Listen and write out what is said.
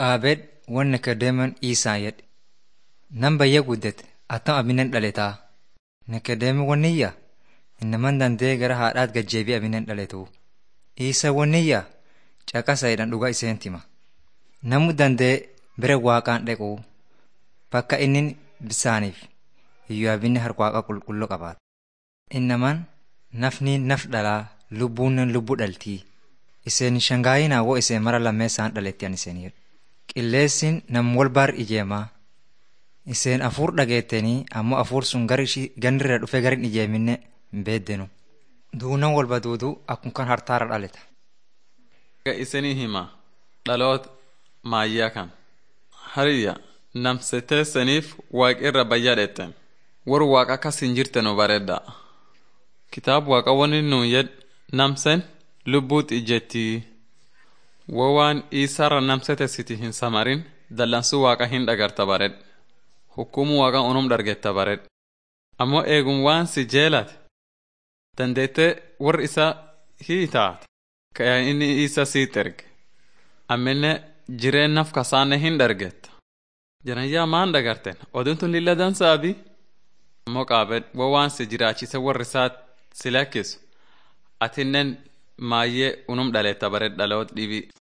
Qaabed wanni Nikedeemoon Iisaa jedhe. Nan bayya guddate attam abinen dhaletaa. Nikedeemo wanniyya innaman dandee gara haadhaat gajjeebii abinen dhaletu. Iisa wanniyya caqasa jedhan dhugaa iseen tima. Namu dandee bira waaqaan dhaqu bakka inni bisaaniif iyyuu abinni harka waaqa qulqulluu qabaata. Innaman nafni naf dhalaa lubbuunnen lubbuu dhaltii. Iseen shangaayinaa woo iseen mara lammeessaan dhalettiyan iseen jedhu. Qilleessin nam wal baar ijeemaa. Iseen afuur dhageettanii ammoo afuur sun gar ishii gandirra dhufee garin ijeeminne hin beeddenu. Duunan walba duuduu akkuma kan hartaara dhaleta. isinii hima dhaloot maayyaa kan hariyya namseteessaniif waaqirra bayyaa dheetten war waaqa akkas hin jirtenu bareedda kitaab waaqa wani nuun yed namsen lubbuut ijjettii wo waan iisarra namsetessiti hin samarin dallansuu waaqa hin dhagarta bared hukumu waaqa unum dhargetta bared ammoo eegum waan si jeelate dandeette war isa hiitaat ka inni isa siit erge ammenne jireen naf kasaanne hin dhargetta janayyaa maan dhagarten odintun lilla dansaabi ammoo qaabed wo waan si jiraachise warri isaat si lakkisu atinnen maayyee unum dhaletta bared dhaloot dhibii